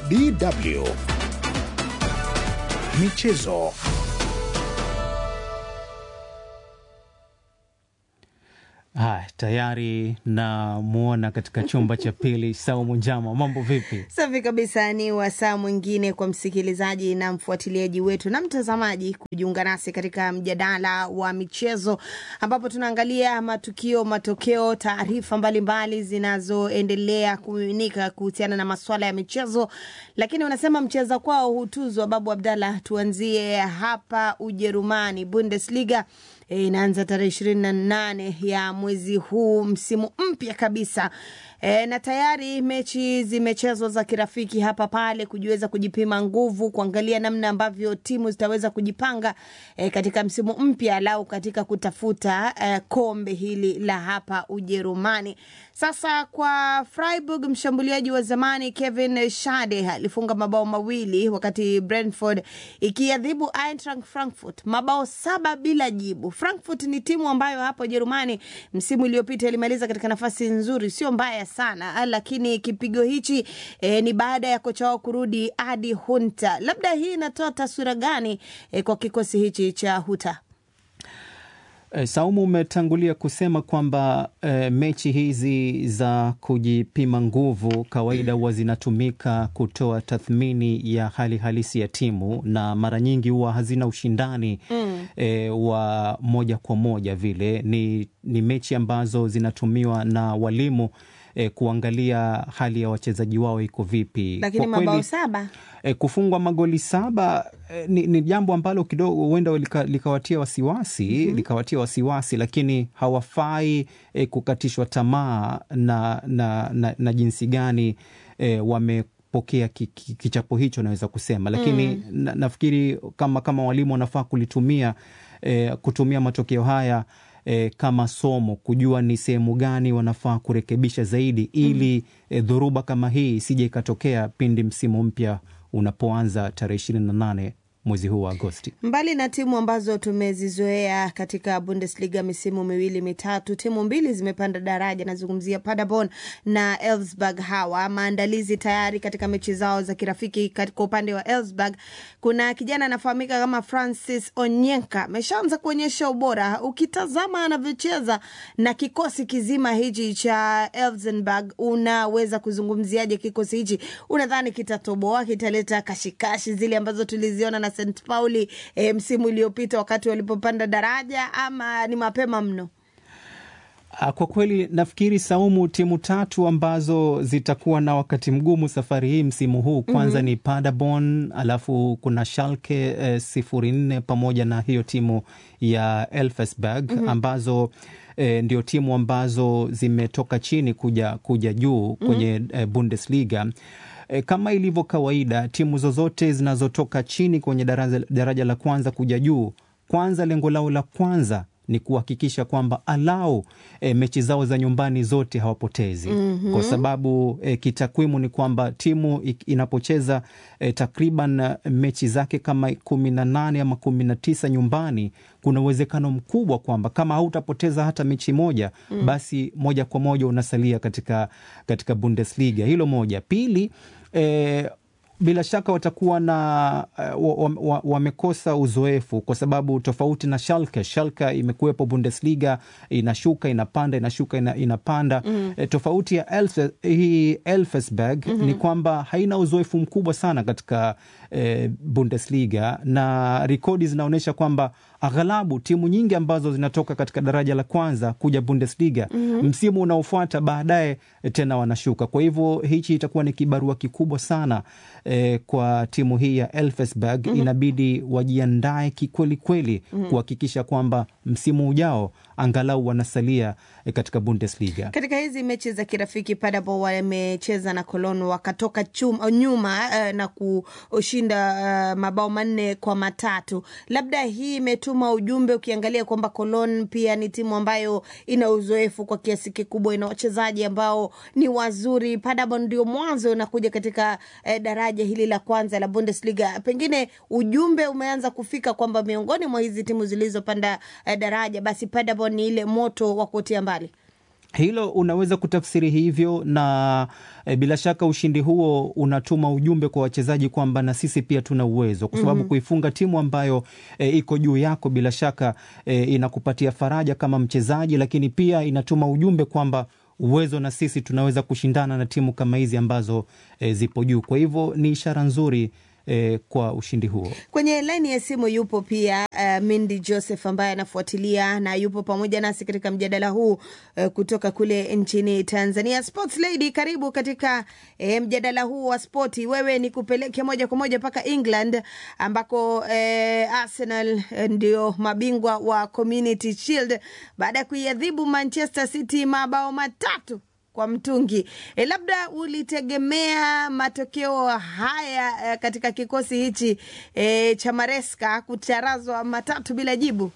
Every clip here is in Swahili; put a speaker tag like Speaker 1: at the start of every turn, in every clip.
Speaker 1: DW Michezo.
Speaker 2: Haya, tayari namwona katika chumba cha pili Saumu Njama, mambo vipi?
Speaker 3: Safi kabisa. Ni wasaa mwingine kwa msikilizaji na mfuatiliaji wetu na mtazamaji kujiunga nasi katika mjadala wa michezo, ambapo tunaangalia matukio, matokeo, taarifa mbalimbali zinazoendelea kumiminika kuhusiana na masuala ya michezo. Lakini wanasema mcheza kwao hutuzwa. Babu Abdallah, tuanzie hapa Ujerumani, Bundesliga inaanza tarehe ishirini na nane ya mwezi huu, msimu mpya kabisa. E, na tayari mechi zimechezwa za kirafiki hapa pale kujiweza kujipima nguvu, kuangalia namna ambavyo timu zitaweza kujipanga e, katika msimu mpya lau katika kutafuta e, kombe hili la hapa Ujerumani. Sasa kwa Freiburg, mshambuliaji wa zamani Kevin Schade alifunga mabao mawili wakati Brentford ikiadhibu Eintracht Frankfurt mabao saba bila jibu. Frankfurt ni timu ambayo hapa Ujerumani msimu uliopita ilimaliza katika nafasi nzuri, sio mbaya sana, lakini kipigo hichi eh, ni baada ya kocha wao kurudi Adi Hunter. Labda hii inatoa taswira gani eh, kwa kikosi hichi cha Hunter?
Speaker 2: E, Saumu, umetangulia kusema kwamba e, mechi hizi za kujipima nguvu kawaida huwa zinatumika kutoa tathmini ya hali halisi ya timu na mara nyingi huwa hazina ushindani mm. e, wa moja kwa moja vile. Ni, ni mechi ambazo zinatumiwa na walimu E, kuangalia hali ya wachezaji wao iko vipi.
Speaker 3: Lakini mabao saba
Speaker 2: e, kufungwa magoli saba e, ni, ni jambo ambalo kidogo huenda likawatia lika wasiwasi mm -hmm. likawatia wasiwasi, lakini hawafai e, kukatishwa tamaa na, na, na, na jinsi gani e, wamepokea kichapo hicho naweza kusema, lakini mm. na, nafikiri kama, kama walimu wanafaa kulitumia e, kutumia matokeo haya E, kama somo kujua ni sehemu gani wanafaa kurekebisha zaidi ili mm -hmm. e, dhoruba kama hii isije ikatokea pindi msimu mpya unapoanza tarehe ishirini na nane mwezi huu wa Agosti.
Speaker 3: Mbali na timu ambazo tumezizoea katika Bundesliga misimu miwili mitatu, timu mbili zimepanda daraja. Nazungumzia Paderborn na Elfsberg. Hawa maandalizi tayari katika mechi zao za kirafiki. Kwa upande wa Elfsberg kuna kijana anafahamika kama Francis Onyenka, ameshaanza kuonyesha ubora. Ukitazama anavyocheza na kikosi kizima hichi cha Elfsberg, unaweza kuzungumziaje kikosi hichi? Unadhani kitatoboa, kitaleta kashikashi zile ambazo tuliziona na St Pauli e, msimu uliopita wakati walipopanda daraja ama ni mapema mno?
Speaker 2: Kwa kweli nafikiri Saumu, timu tatu ambazo zitakuwa na wakati mgumu safari hii msimu huu kwanza, mm -hmm. ni Paderborn, alafu kuna Schalke eh, sifuri nne pamoja na hiyo timu ya Elfsberg mm -hmm. ambazo eh, ndio timu ambazo zimetoka chini kuja, kuja juu kwenye mm -hmm. eh, Bundesliga. E, kama ilivyo kawaida timu zozote zinazotoka chini kwenye daraja, daraja la kwanza kuja juu, kwanza lengo lao la kwanza ni kuhakikisha kwamba alau e, mechi zao za nyumbani zote hawapotezi. mm -hmm. Kwa sababu e, kitakwimu ni kwamba timu inapocheza e, takriban mechi zake kama kumi na nane ama kumi na tisa nyumbani, kuna uwezekano mkubwa kwamba kama hautapoteza hata mechi moja mm. basi moja kwa moja unasalia katika, katika Bundesliga. Hilo moja. Pili e, bila shaka watakuwa na uh, wamekosa wa, wa uzoefu kwa sababu tofauti na Schalke. Schalke imekuwepo Bundesliga, inashuka inapanda, inashuka ina, inapanda mm. E, tofauti ya Elf, hii Elfsberg mm -hmm. ni kwamba haina uzoefu mkubwa sana katika e, Bundesliga na rekodi zinaonyesha kwamba aghalabu timu nyingi ambazo zinatoka katika daraja la kwanza kuja Bundesliga mm -hmm. msimu unaofuata baadaye tena wanashuka. Kwa hivyo hichi itakuwa ni kibarua kikubwa sana eh, kwa timu hii ya Elfsberg mm -hmm. inabidi wajiandae kikweli kweli mm -hmm. kuhakikisha kwamba msimu ujao angalau wanasalia eh, katika Bundesliga.
Speaker 3: Katika hizi mechi za kirafiki Paderborn wamecheza na Cologne wakatoka chuma, nyuma uh, na kushinda uh, mabao manne kwa matatu. Labda hii imetuma ujumbe, ukiangalia kwamba Cologne pia ni timu ambayo ina uzoefu kwa kiasi kikubwa, ina wachezaji ambao ni wazuri. Paderborn ndio mwanzo unakuja katika uh, daraja hili la kwanza la Bundesliga. Pengine ujumbe umeanza kufika kwamba miongoni mwa hizi timu zilizopanda uh, daraja basi Paderborn ni ile moto wa kuotea mbali.
Speaker 2: hilo unaweza kutafsiri hivyo na e, bila shaka ushindi huo unatuma ujumbe kwa wachezaji kwamba na sisi pia tuna uwezo, kwa sababu mm-hmm. kuifunga timu ambayo e, iko juu yako bila shaka e, inakupatia faraja kama mchezaji, lakini pia inatuma ujumbe kwamba uwezo na sisi tunaweza kushindana na timu kama hizi ambazo e, zipo juu. Kwa hivyo ni ishara nzuri eh, kwa ushindi huo.
Speaker 3: Kwenye laini ya simu yupo pia uh, Mindi Joseph ambaye anafuatilia na yupo pamoja nasi katika mjadala huu uh, kutoka kule nchini Tanzania. Sports Lady, karibu katika uh, mjadala huu wa spoti. Wewe ni kupeleke moja kwa moja mpaka England ambako uh, Arsenal uh, ndio mabingwa wa Community Shield baada ya kuiadhibu Manchester City mabao matatu kwa mtungi. E, labda ulitegemea matokeo haya e, katika kikosi hichi e, cha Maresca kucharazwa matatu bila jibu?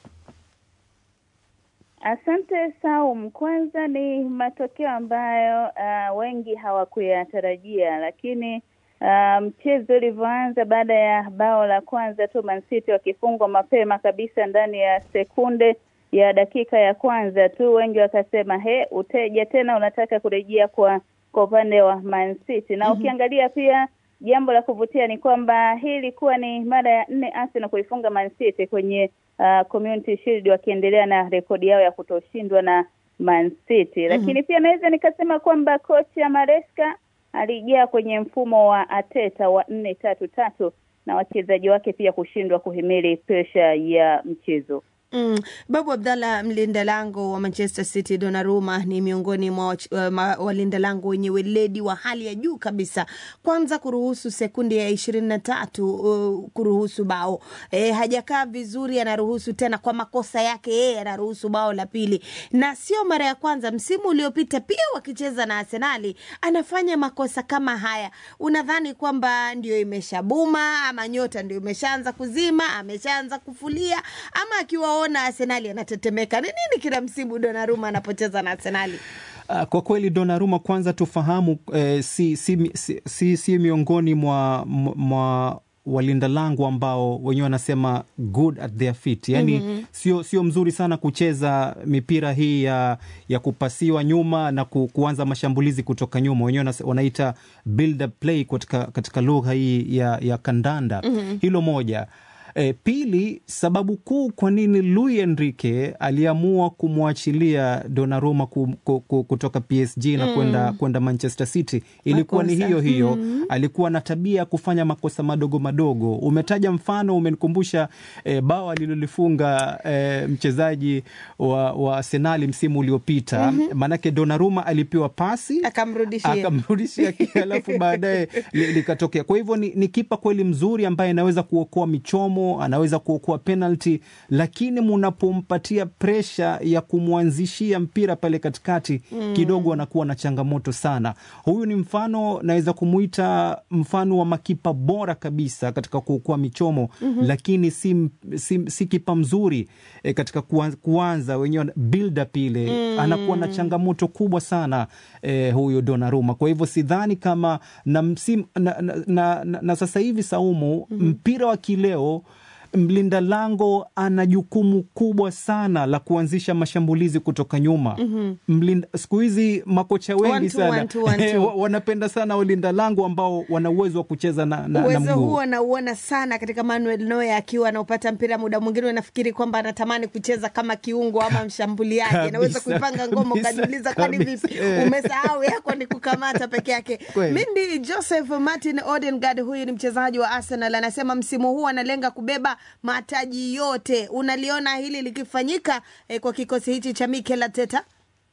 Speaker 1: Asante Saum. Kwanza ni matokeo ambayo uh, wengi hawakuyatarajia, lakini uh, mchezo ulivyoanza, baada ya bao la kwanza tu Man City wakifungwa mapema kabisa ndani ya sekunde ya dakika ya kwanza tu, wengi wakasema he, uteja tena unataka kurejea kwa kwa upande wa Man City na mm -hmm. Ukiangalia pia jambo la kuvutia ni kwamba hii ilikuwa ni mara ya nne Arsenal kuifunga Man City kwenye uh, Community Shield wakiendelea na rekodi yao ya kutoshindwa na Man City, lakini mm -hmm. pia naweza nikasema kwamba kocha Maresca alijaa kwenye mfumo wa Ateta wa nne tatu tatu na wachezaji wake pia kushindwa kuhimili presha ya mchezo.
Speaker 3: Mm. Babu Abdallah, mlinda lango wa Manchester City Donnarumma ni miongoni mwa uh, walinda lango wenye weledi wa hali ya juu kabisa. Kwanza kuruhusu sekundi ya ishirini na tatu uh, kuruhusu bao e, hajakaa vizuri, anaruhusu tena kwa makosa yake yeye, anaruhusu bao la pili, na sio mara ya kwanza. Msimu uliopita pia wakicheza na Arsenali anafanya makosa kama haya. Unadhani kwamba ndio imeshabuma ama nyota ndio imeshaanza kuzima, ameshaanza kufulia ama akiwa ona Arsenali anatetemeka. Ni nini kila msimu Donnarumma anapocheza na Arsenali?
Speaker 2: Uh, kwa kweli Donnarumma kwanza tufahamu eh, si, si, si, si, si miongoni mwa, mwa walinda lango ambao wenyewe wanasema good at their feet, yani mm-hmm. sio sio mzuri sana kucheza mipira hii ya, ya kupasiwa nyuma na ku, kuanza mashambulizi kutoka nyuma, wenyewe wanaita build up play katika, katika lugha hii ya, ya kandanda mm-hmm. hilo moja E, pili, sababu kuu kwa nini Luis Enrique aliamua kumwachilia Donnarumma ku, ku, ku, kutoka PSG na mm. kwenda kwenda Manchester City ilikuwa makosa. ni hiyo hiyo mm. alikuwa na tabia ya kufanya makosa madogo madogo. Umetaja mfano, umenikumbusha e, bao alilolifunga e, mchezaji wa, wa Arsenali msimu uliopita mm-hmm. maanake Donnarumma alipewa pasi
Speaker 3: akamrudishia
Speaker 2: akamrudishia alafu baadaye likatokea. Kwa hivyo ni, ni kipa kweli mzuri ambaye anaweza kuokoa michomo anaweza kuokoa penalty, lakini munapompatia presha ya kumwanzishia mpira pale katikati mm. kidogo anakuwa na changamoto sana. Huyu ni mfano, naweza kumuita mfano wa makipa bora kabisa katika kuokoa michomo mm-hmm. lakini si, si, si kipa mzuri e, katika kuanza wenyewe build up ile mm. anakuwa na changamoto kubwa sana e, huyu Donnarumma. Kwa hivyo sidhani kama na, msim, na, na, na, na, na sasa hivi Saumu mm-hmm. mpira wa kileo mlinda lango ana jukumu kubwa sana la kuanzisha mashambulizi kutoka nyuma. mm-hmm. Siku hizi makocha wengi
Speaker 3: One two,
Speaker 2: sana
Speaker 3: one two, one two.
Speaker 2: wanapenda sana walinda lango ambao wana uwezo wa kucheza na, na, na
Speaker 3: uwezo
Speaker 2: mguu.
Speaker 3: huo nauona sana katika Manuel Neuer akiwa anaupata mpira, muda mwingine unafikiri kwamba anatamani kucheza kama kiungo ama mshambuliaji,
Speaker 2: Kabisa,
Speaker 3: anaweza kuipanga ngoma,
Speaker 2: kabisa,
Speaker 3: ukajiuliza kwani
Speaker 2: kabisa,
Speaker 3: vipi?
Speaker 2: eh.
Speaker 3: Umesahau yako ni kukamata peke yake.
Speaker 2: Kweli.
Speaker 3: Mindi Joseph Martin Odegaard, huyu ni mchezaji wa Arsenal, anasema msimu huu analenga kubeba mataji yote. Unaliona hili likifanyika eh, kwa kikosi hichi cha Mikel Arteta?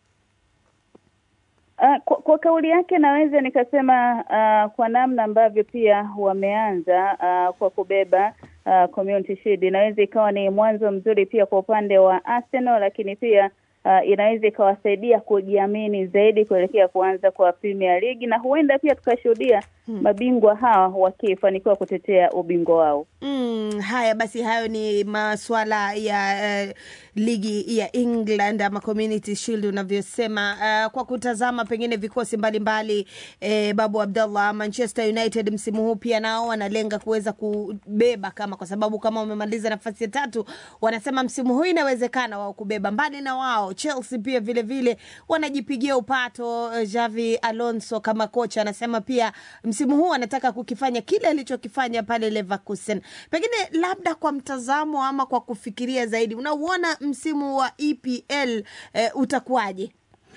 Speaker 1: Uh, kwa, kwa kauli yake naweza nikasema uh, kwa namna ambavyo pia wameanza uh, kwa kubeba uh, Community Shield inaweza ikawa ni mwanzo mzuri pia kwa upande wa Arsenal, lakini pia uh, inaweza ikawasaidia kujiamini zaidi kuelekea kuanza kwa Premier League na huenda pia tukashuhudia hmm, mabingwa hawa wakifanikiwa kutetea ubingwa wao.
Speaker 3: Mm, haya basi, hayo ni maswala ya uh, ligi ya England ama Community Shield unavyosema. Uh, kwa kutazama pengine vikosi mbalimbali eh, Babu Abdallah, Manchester United msimu huu pia nao wanalenga kuweza kubeba kama, kwa sababu kama wamemaliza nafasi ya tatu, wanasema msimu huu inawezekana wao kubeba. Mbali na wao Chelsea pia vile vile wanajipigia upato. Eh, Xavi Alonso kama kocha anasema pia msimu huu anataka kukifanya kile alichokifanya pale Leverkusen. Pengine labda kwa mtazamo ama kwa kufikiria zaidi, unauona msimu wa EPL eh, utakuwaje?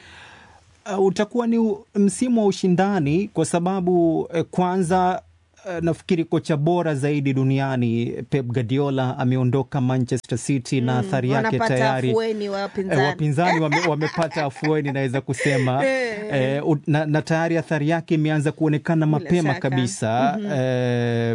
Speaker 2: Uh, utakuwa ni u- msimu wa ushindani kwa sababu eh, kwanza eh, nafikiri kocha bora zaidi duniani Pep Guardiola ameondoka Manchester City na athari yake
Speaker 3: wanapata
Speaker 2: tayari
Speaker 3: afueni
Speaker 2: eh,
Speaker 3: wapinzani.
Speaker 2: wapinzani wame, wamepata afueni naweza kusema
Speaker 3: Eh.
Speaker 2: eh, u- na, na tayari athari yake imeanza kuonekana
Speaker 3: Bila
Speaker 2: mapema
Speaker 3: shaka.
Speaker 2: kabisa eh,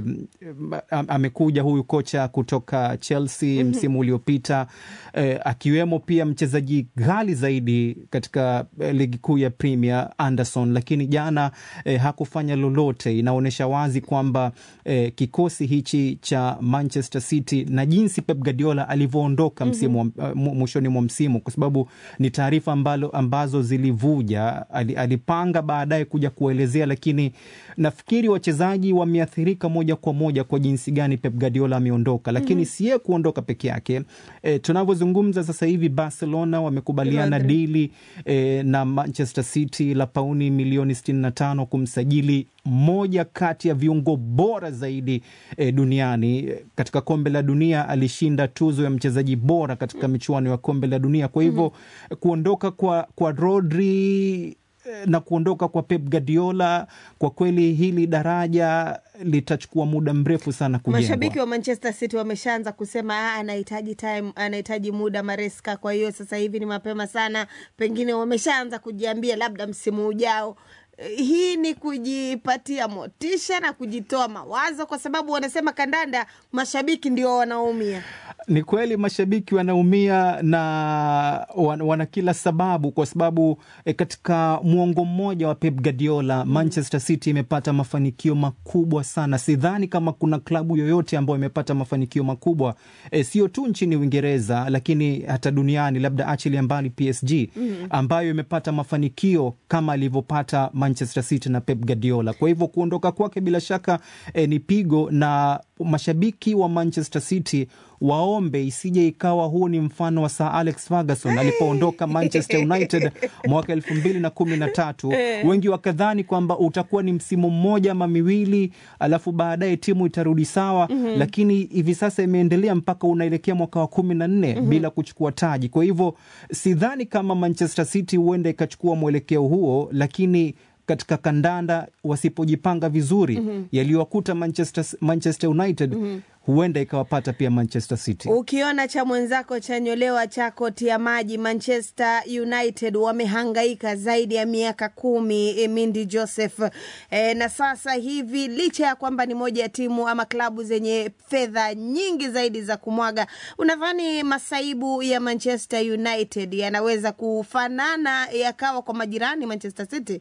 Speaker 2: am- amekuja huyu kocha kutoka Chelsea msimu uliopita eh, akiwemo pia mchezaji ghali zaidi katika eh, ligi kuu ya Premier Anderson, lakini jana eh, hakufanya lolote. Inaonyesha wazi kwamba eh, kikosi hichi cha Manchester City na jinsi Pep Guardiola alivyoondoka msimu wa- mu- mwishoni mwa msimu, kwa sababu ni taarifa ambalo ambazo zilivuja. Ali, alipanga baadaye kuja kuelezea, lakini nafikiri wachezaji wameathirika moja kwa moja kwa jinsi gani Pep Guardiola ameondoka, lakini si yeye kuondoka peke yake. E, tunavyozungumza sasa hivi Barcelona wamekubaliana
Speaker 3: Rodri.
Speaker 2: dili e, na Manchester City la pauni milioni 65 kumsajili moja kati ya viungo bora zaidi e, duniani. E, Katika kombe la dunia alishinda tuzo ya mchezaji bora katika michuano ya kombe la dunia. Kwa hivyo kuondoka kwa, kwa Rodri eh, na kuondoka kwa Pep Guardiola, kwa kweli hili daraja litachukua muda mrefu sana kujengwa.
Speaker 3: Mashabiki wa Manchester City wameshaanza kusema "Ah, anahitaji time, anahitaji muda Maresca. Kwa hiyo sasa hivi ni mapema sana, pengine wameshaanza kujiambia labda msimu ujao. Eh, Hii ni kujipatia motisha na kujitoa mawazo, kwa sababu wanasema kandanda, mashabiki ndio wanaumia.
Speaker 2: Ni kweli mashabiki wanaumia na wan- wana kila sababu, kwa sababu e, katika mwongo mmoja wa Pep Guardiola Manchester City imepata mafanikio makubwa sana. Sidhani kama kuna klabu yoyote ambayo imepata mafanikio makubwa e, sio tu nchini Uingereza, lakini hata duniani, labda achilia mbali PSG ambayo imepata mafanikio kama alivyopata Manchester City na Pep Guardiola. Kwa hivyo kuondoka kwake bila shaka e, ni pigo na mashabiki wa Manchester City waombe isije ikawa huu ni mfano wa Sir Alex Ferguson alipoondoka Manchester United mwaka elfu mbili na kumi na tatu. Wengi wakadhani kwamba utakuwa ni msimu mmoja ama miwili, alafu baadaye timu itarudi sawa, lakini hivi sasa imeendelea mpaka unaelekea mwaka wa kumi na nne bila kuchukua taji. Kwa hivyo sidhani kama Manchester City huenda ikachukua mwelekeo huo, lakini katika kandanda wasipojipanga vizuri yaliyowakuta Manchester, Manchester United huenda ikawapata pia Manchester City.
Speaker 3: Ukiona cha mwenzako chanyolewa chako tia maji. Manchester United wamehangaika zaidi ya miaka kumi, eh, Mindy Joseph e, na sasa hivi licha ya kwamba ni moja ya timu ama klabu zenye fedha nyingi zaidi za kumwaga, unadhani masaibu ya Manchester United yanaweza kufanana yakawa kwa majirani Manchester City?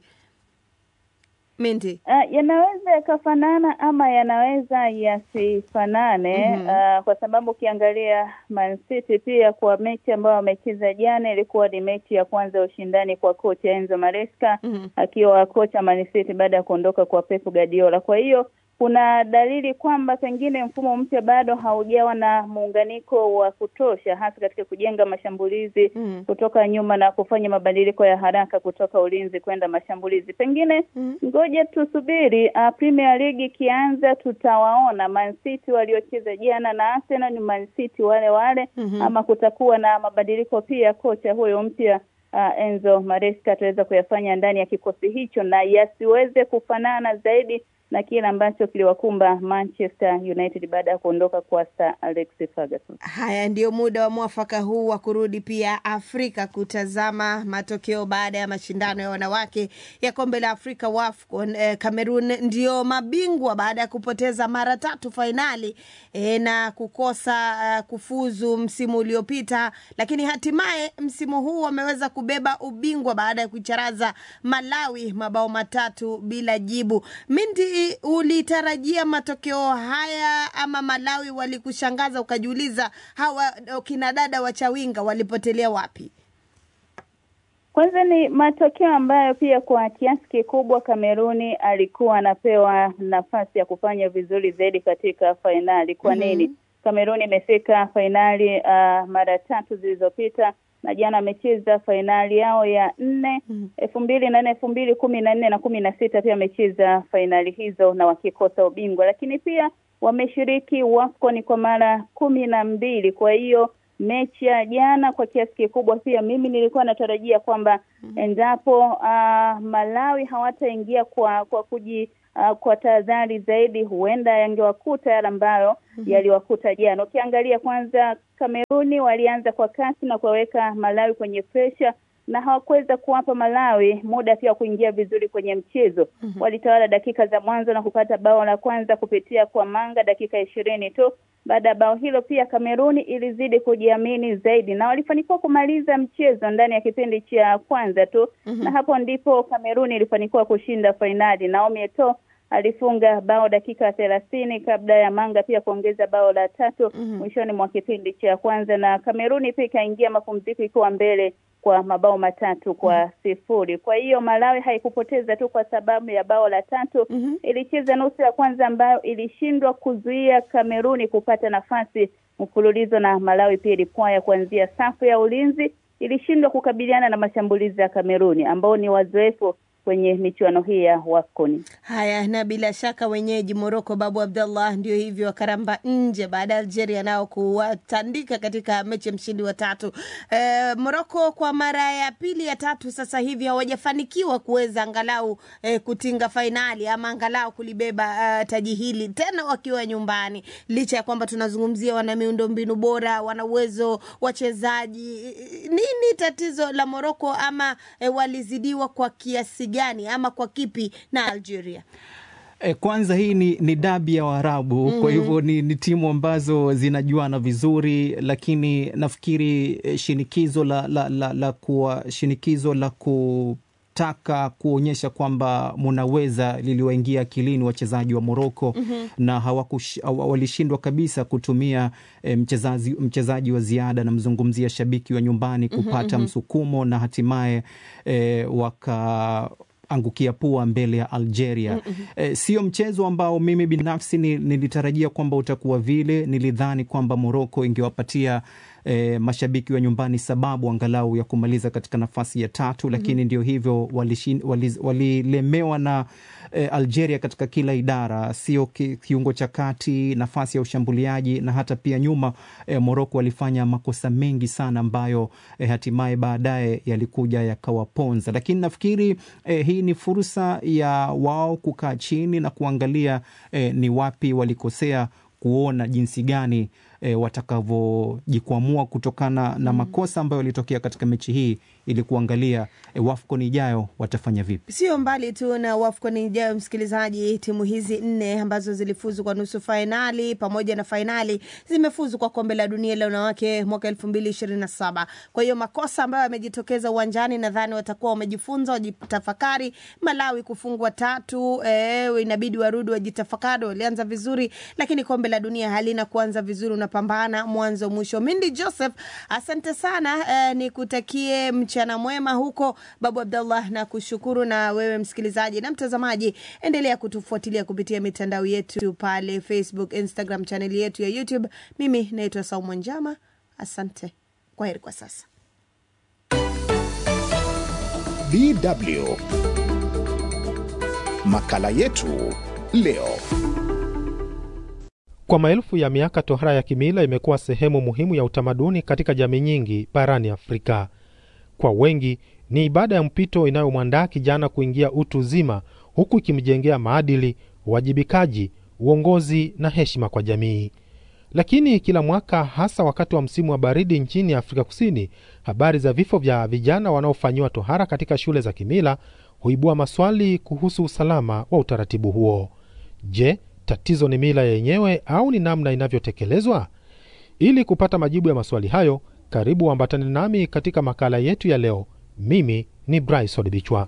Speaker 3: Mindy.
Speaker 1: Uh, yanaweza yakafanana ama yanaweza yasifanane. uh, kwa sababu ukiangalia Man City pia kwa mechi ambayo wamecheza jana ilikuwa ni mechi ya kwanza ya ushindani kwa kocha Enzo Maresca akiwa kocha Man City baada ya kuondoka kwa Pep Guardiola. Kwa hiyo kuna dalili kwamba pengine mfumo mpya bado haujawa na muunganiko wa kutosha, hasa katika kujenga mashambulizi
Speaker 3: Mm.
Speaker 1: kutoka nyuma na kufanya mabadiliko ya haraka kutoka ulinzi kwenda mashambulizi. Pengine
Speaker 3: Mm.
Speaker 1: ngoja tusubiri uh, Premier League ikianza, tutawaona Man City waliocheza jana na Arsenal ni Man City wale wale
Speaker 3: Mhm.
Speaker 1: ama kutakuwa na mabadiliko pia. Kocha huyo mpya uh, Enzo Maresca ataweza kuyafanya ndani ya kikosi hicho na yasiweze kufanana zaidi na kile ambacho kiliwakumba Manchester United baada ya kuondoka kwa Sir Alex Ferguson.
Speaker 3: Haya, ndio muda wa mwafaka huu wa kurudi pia Afrika kutazama matokeo baada ya mashindano ya wanawake ya kombe la Afrika WAFCON. Eh, Cameroon ndio mabingwa baada ya kupoteza mara tatu fainali eh, na kukosa eh, kufuzu msimu uliopita, lakini hatimaye msimu huu wameweza kubeba ubingwa baada ya kuicharaza Malawi mabao matatu bila jibu. Mindy, ulitarajia matokeo haya ama Malawi walikushangaza ukajiuliza hawa kina dada wa Chawinga walipotelea wapi?
Speaker 1: Kwanza ni matokeo ambayo pia kwa kiasi kikubwa Kameruni alikuwa anapewa nafasi ya kufanya vizuri zaidi katika fainali. Kwa
Speaker 3: Mhm.
Speaker 1: nini? Kameruni imefika fainali uh, mara tatu zilizopita na jana wamecheza fainali yao ya nne elfu mbili na nne elfu mbili kumi na nne na kumi na sita pia wamecheza fainali hizo na wakikosa ubingwa, lakini pia wameshiriki WAFCON kwa mara kumi na mbili. Kwa hiyo mechi ya jana kwa kiasi kikubwa pia mimi nilikuwa natarajia kwamba endapo uh, Malawi hawataingia kwa kwa kuji uh, kwa tahadhari zaidi, huenda yangewakuta yale ambayo yaliwakuta jana. Ukiangalia kwanza, Kameruni walianza kwa kasi na kuwaweka Malawi kwenye presha na hawakuweza kuwapa Malawi muda pia wa kuingia vizuri kwenye mchezo. Walitawala dakika za mwanzo na kupata bao la kwanza kupitia kwa Manga dakika ishirini tu. Baada ya bao hilo, pia Kameruni ilizidi kujiamini zaidi na walifanikiwa kumaliza mchezo ndani ya kipindi cha kwanza tu, na hapo ndipo Kameruni ilifanikiwa kushinda fainali. Naomi Eto'o alifunga bao dakika thelathini kabla ya Manga pia kuongeza bao la tatu mwishoni mwa kipindi cha kwanza, na Kameruni pia ikaingia mapumziko ikiwa mbele kwa mabao matatu kwa sifuri. Kwa hiyo Malawi haikupoteza tu kwa sababu ya bao la tatu. Ilicheza nusu ya kwanza ambayo ilishindwa kuzuia Kameruni kupata nafasi mfululizo, na Malawi pia ilipwaya kuanzia safu ya ulinzi, ilishindwa kukabiliana na mashambulizi ya Kameruni ambao ni wazoefu kwenye michuano hii ya WAFCON.
Speaker 3: Haya, na bila shaka wenyeji Moroko, Babu Abdallah, ndio hivyo wakaramba nje baada ya Algeria nao kuwatandika katika mechi ya mshindi wa tatu. E, Moroko kwa mara ya pili ya tatu sasa hivi hawajafanikiwa kuweza angalau e, kutinga fainali ama angalau kulibeba uh, taji hili tena wakiwa nyumbani, licha ya kwamba tunazungumzia wana miundo mbinu bora, wana uwezo wachezaji. Nini tatizo la Moroko ama e, walizidiwa kwa kiasi gani ama kwa kipi na Algeria?
Speaker 2: E, kwanza hii ni, ni dabi ya Waarabu kwa hivyo ni, ni timu ambazo zinajuana vizuri, lakini nafikiri eh, shinikizo la, la, la, la kuwa shinikizo la kutaka kuonyesha kwamba munaweza liliwaingia akilini wachezaji wa Moroko na hawakush, hawa- walishindwa kabisa kutumia eh, mchezaji, mchezaji wa ziada, namzungumzia shabiki wa nyumbani kupata msukumo na hatimaye eh, waka angukia pua mbele ya Algeria. Eh, sio mchezo ambao mimi binafsi ni- nilitarajia kwamba utakuwa vile. Nilidhani kwamba Moroko ingewapatia eh, mashabiki wa nyumbani sababu angalau ya kumaliza katika nafasi ya tatu, lakini ndio hivyo walishin- wali- walilemewa na eh, Algeria katika kila idara, sio ki, kiungo cha kati, nafasi ya ushambuliaji na hata pia nyuma. Eh, Moroko walifanya makosa mengi sana ambayo eh, hatimaye baadaye yalikuja yakawaponza, lakini nafikiri eh, hii ni fursa ya wao kukaa chini na kuangalia eh, ni wapi walikosea kuona jinsi gani e, watakavyojikwamua kutokana na makosa ambayo yalitokea katika mechi hii ili kuangalia e, WAFCON ijayo watafanya vipi.
Speaker 3: Sio mbali tu na WAFCON ijayo, msikilizaji. Timu hizi nne ambazo zilifuzu kwa nusu fainali pamoja na fainali zimefuzu kwa kombe la dunia la wanawake mwaka elfu mbili ishirini na saba. Kwa hiyo makosa ambayo yamejitokeza uwanjani, nadhani watakuwa wamejifunza, wajitafakari. Malawi kufungwa tatu, eh, inabidi warudi wajitafakari. Walianza vizuri, lakini kombe la dunia halina kuanza vizuri, unapambana mwanzo mwisho. Mindi Joseph, asante sana eh, nikutakie mchana mwema huko Babu Abdallah, na kushukuru na wewe msikilizaji na mtazamaji, endelea kutufuatilia kupitia mitandao yetu pale Facebook, Instagram, chaneli yetu ya YouTube. Mimi naitwa Saumu Njama, asante. Kwa heri kwa sasa.
Speaker 4: DW makala yetu leo.
Speaker 5: Kwa maelfu ya miaka tohara ya kimila imekuwa sehemu muhimu ya utamaduni katika jamii nyingi barani Afrika. Kwa wengi ni ibada ya mpito inayomwandaa kijana kuingia utu uzima, huku ikimjengea maadili, uwajibikaji, uongozi na heshima kwa jamii. Lakini kila mwaka, hasa wakati wa msimu wa baridi nchini Afrika Kusini, habari za vifo vya vijana wanaofanyiwa tohara katika shule za kimila huibua maswali kuhusu usalama wa utaratibu huo. Je, tatizo ni mila yenyewe au ni namna inavyotekelezwa? Ili kupata majibu ya maswali hayo, karibu ambatane nami katika makala yetu ya leo. Mimi ni Bryson Bichwa.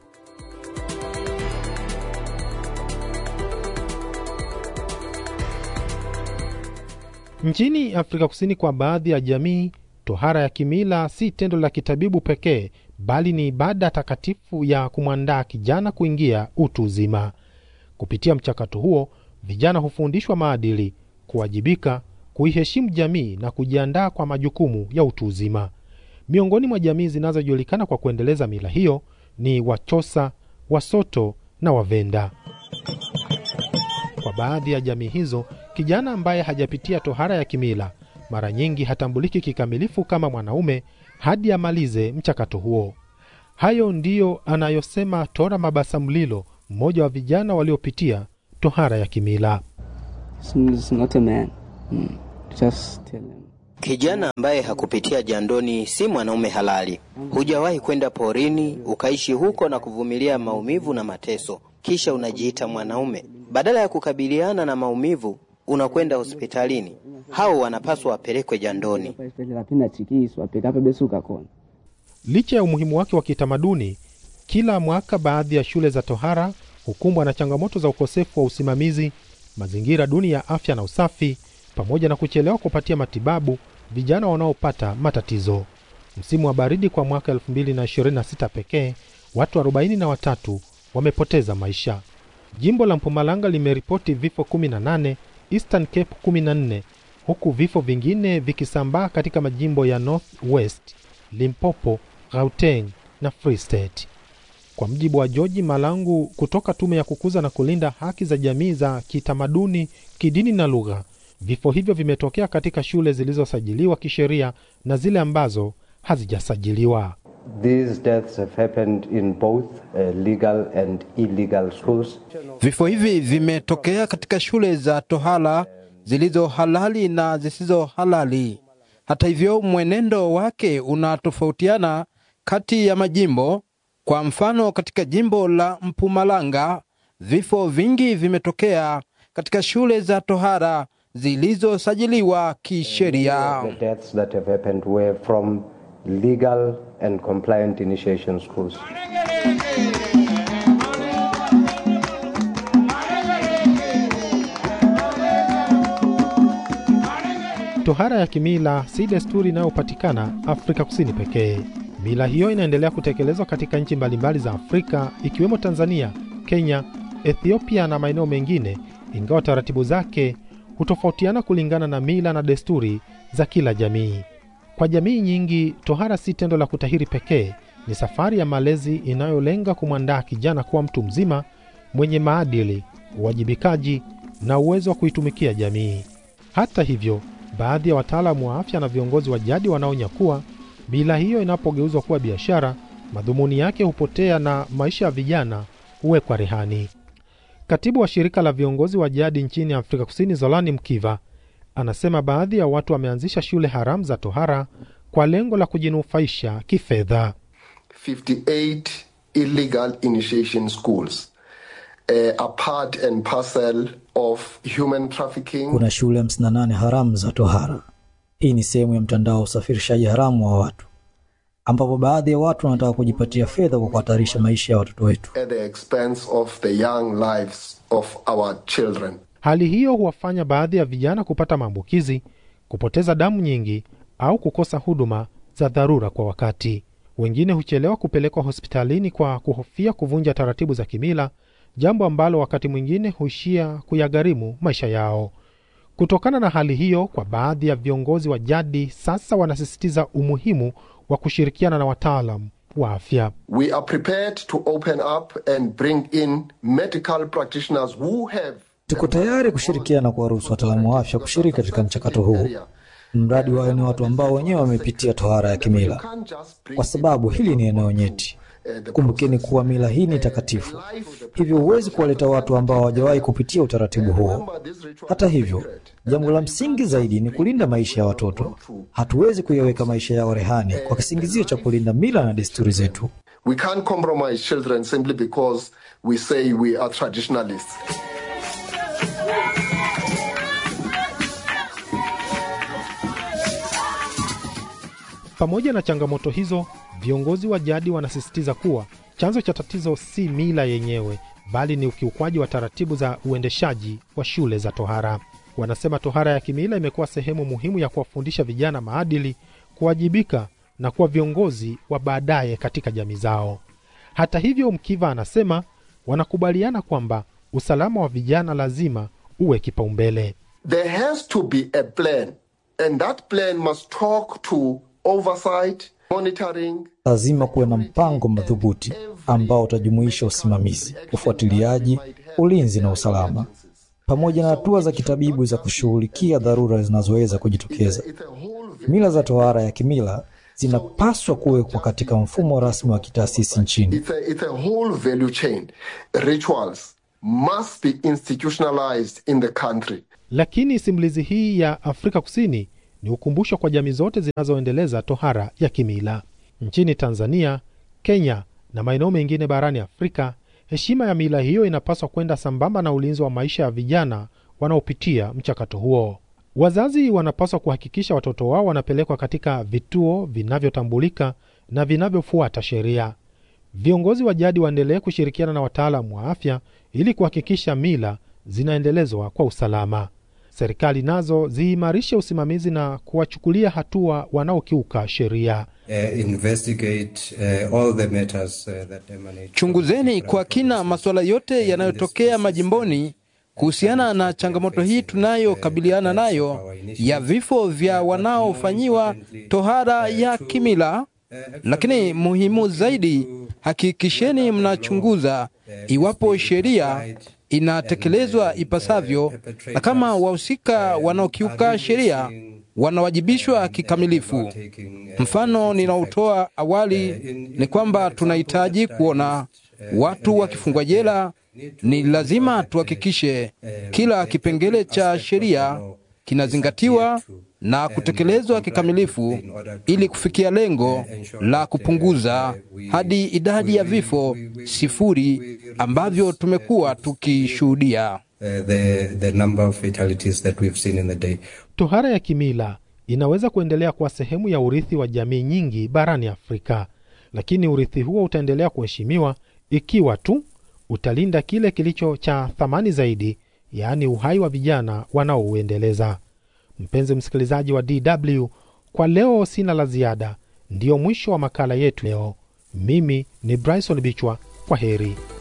Speaker 5: Nchini Afrika Kusini, kwa baadhi ya jamii, tohara ya kimila si tendo la kitabibu pekee, bali ni ibada takatifu ya kumwandaa kijana kuingia utu uzima. Kupitia mchakato huo, vijana hufundishwa maadili, kuwajibika, kuiheshimu jamii na kujiandaa kwa majukumu ya utu uzima. Miongoni mwa jamii zinazojulikana kwa kuendeleza mila hiyo ni Wachosa, Wasoto na Wavenda. Kwa baadhi ya jamii hizo, kijana ambaye hajapitia tohara ya kimila mara nyingi hatambuliki kikamilifu kama mwanaume hadi amalize mchakato huo. Hayo ndiyo anayosema Tora Mabasa Mlilo, mmoja wa vijana waliopitia tohara ya kimila.
Speaker 6: It's not a man. Mm. Just tell him.
Speaker 7: Kijana ambaye hakupitia jandoni si mwanaume halali. Hujawahi kwenda porini ukaishi huko na kuvumilia maumivu na mateso, kisha unajiita mwanaume. Badala ya kukabiliana na maumivu, unakwenda hospitalini. Hao wanapaswa wapelekwe jandoni.
Speaker 6: Paisipetela pina chikiswa pekape besuka kona.
Speaker 5: Licha ya umuhimu wake wa kitamaduni, kila mwaka baadhi ya shule za tohara hukumbwa na changamoto za ukosefu wa usimamizi, mazingira duni ya afya na usafi, pamoja na kuchelewa kupatia matibabu vijana wanaopata matatizo. Msimu wa baridi kwa mwaka 2026 pekee, watu 43 wamepoteza maisha. Jimbo la Mpumalanga limeripoti vifo 18, Eastern Cape 14, huku vifo vingine vikisambaa katika majimbo ya North West, Limpopo, Gauteng na Free State. Kwa mjibu wa George Malangu kutoka Tume ya Kukuza na Kulinda Haki za Jamii za Kitamaduni, Kidini na Lugha, vifo hivyo vimetokea katika shule zilizosajiliwa kisheria na zile ambazo hazijasajiliwa.
Speaker 8: These deaths have happened in both uh, legal and illegal schools.
Speaker 9: Vifo hivi vimetokea katika shule za tohara zilizo halali na zisizo halali. Hata hivyo, mwenendo wake unatofautiana kati ya majimbo. Kwa mfano, katika jimbo la Mpumalanga vifo vingi vimetokea katika shule za tohara zilizosajiliwa kisheria.
Speaker 8: The deaths that have happened were from legal and compliant initiation schools.
Speaker 5: Tohara ya kimila si desturi inayopatikana Afrika Kusini pekee. Mila hiyo inaendelea kutekelezwa katika nchi mbalimbali za Afrika ikiwemo Tanzania, Kenya, Ethiopia na maeneo mengine, ingawa taratibu zake hutofautiana kulingana na mila na desturi za kila jamii. Kwa jamii nyingi, tohara si tendo la kutahiri pekee, ni safari ya malezi inayolenga kumwandaa kijana kuwa mtu mzima mwenye maadili, uwajibikaji na uwezo wa kuitumikia jamii. Hata hivyo, baadhi ya wataalamu wa afya na viongozi wa jadi wanaonya kuwa mila hiyo inapogeuzwa kuwa biashara, madhumuni yake hupotea na maisha ya vijana huwekwa rehani. Katibu wa shirika la viongozi wa jadi nchini Afrika Kusini, Zolani Mkiva, anasema baadhi ya watu wameanzisha shule haramu za tohara kwa lengo la kujinufaisha kifedha.
Speaker 10: 58 illegal initiation schools uh, are part and parcel of human trafficking.
Speaker 11: Kuna shule 58 haramu za tohara. Hii ni sehemu ya mtandao wa usafirishaji haramu wa watu, ambapo baadhi ya watu wanataka kujipatia fedha kwa kuhatarisha maisha ya watoto wetu.
Speaker 10: at the expense of the young lives of our children.
Speaker 5: Hali hiyo huwafanya baadhi ya vijana kupata maambukizi, kupoteza damu nyingi au kukosa huduma za dharura kwa wakati. Wengine huchelewa kupelekwa hospitalini kwa kuhofia kuvunja taratibu za kimila, jambo ambalo wakati mwingine huishia kuyagharimu maisha yao. Kutokana na hali hiyo, kwa baadhi ya viongozi wa jadi sasa wanasisitiza umuhimu wa kushirikiana na wataalam wa afya.
Speaker 10: We are prepared to open up and bring in medical practitioners who have
Speaker 11: Tuko tayari kushirikiana na kuwaruhusu wataalamu wa afya kushiriki katika mchakato huu, mradi wawe ni watu ambao wenyewe wamepitia tohara ya kimila, kwa sababu hili ni eneo nyeti. Kumbukeni kuwa mila hii ni takatifu, hivyo huwezi kuwaleta watu ambao hawajawahi kupitia utaratibu huo. Hata hivyo, jambo la msingi zaidi ni kulinda maisha ya watoto. Hatuwezi kuyaweka maisha yao rehani kwa kisingizio cha kulinda mila na desturi zetu.
Speaker 10: we can't compromise children simply because we say we are traditionalists.
Speaker 5: Pamoja na changamoto hizo, viongozi wa jadi wanasisitiza kuwa chanzo cha tatizo si mila yenyewe, bali ni ukiukwaji wa taratibu za uendeshaji wa shule za tohara. Wanasema tohara ya kimila imekuwa sehemu muhimu ya kuwafundisha vijana maadili, kuwajibika na kuwa viongozi wa baadaye katika jamii zao. Hata hivyo, Mkiva anasema wanakubaliana kwamba usalama wa vijana lazima uwe kipaumbele.
Speaker 10: There has to be a plan, and that plan must talk to oversight monitoring,
Speaker 11: Lazima kuwe na mpango madhubuti ambao utajumuisha usimamizi, ufuatiliaji, ulinzi na usalama, pamoja na hatua za kitabibu za kushughulikia dharura zinazoweza kujitokeza. Mila za tohara ya kimila zinapaswa kuwekwa katika mfumo rasmi wa kitaasisi nchini.
Speaker 10: it's a, it's a whole value chain. Rituals must be institutionalized in the country.
Speaker 5: Lakini simulizi hii ya Afrika Kusini ni ukumbusho kwa jamii zote zinazoendeleza tohara ya kimila. Nchini Tanzania, Kenya na maeneo mengine barani Afrika, heshima ya mila hiyo inapaswa kwenda sambamba na ulinzi wa maisha ya vijana wanaopitia mchakato huo. Wazazi wanapaswa kuhakikisha watoto wao wanapelekwa katika vituo vinavyotambulika na vinavyofuata sheria. Viongozi wa jadi waendelee kushirikiana na wataalamu wa afya ili kuhakikisha mila zinaendelezwa kwa usalama. Serikali nazo ziimarishe usimamizi na kuwachukulia hatua wanaokiuka sheria.
Speaker 12: Uh, investigate uh, all the matters uh, that emanate
Speaker 9: Chunguzeni kwa kina masuala yote yanayotokea majimboni kuhusiana na changamoto hii tunayokabiliana nayo ya vifo vya wanaofanyiwa tohara ya kimila. Lakini muhimu zaidi, hakikisheni mnachunguza iwapo sheria inatekelezwa ipasavyo na kama wahusika wanaokiuka sheria wanawajibishwa kikamilifu. Mfano ninaotoa awali ni kwamba tunahitaji kuona watu wakifungwa jela. Ni lazima tuhakikishe kila kipengele cha sheria kinazingatiwa na kutekelezwa kikamilifu ili kufikia lengo la kupunguza hadi idadi ya vifo sifuri ambavyo tumekuwa tukishuhudia.
Speaker 12: uh, the, the number of fatalities that we've seen in the day.
Speaker 5: Tohara ya kimila inaweza kuendelea kuwa sehemu ya urithi wa jamii nyingi barani Afrika, lakini urithi huo utaendelea kuheshimiwa ikiwa tu utalinda kile kilicho cha thamani zaidi, yaani uhai wa vijana wanaouendeleza. Mpenzi msikilizaji wa DW, kwa leo sina la ziada. Ndiyo mwisho wa makala yetu leo. Mimi ni Bryson Bichwa, kwa heri.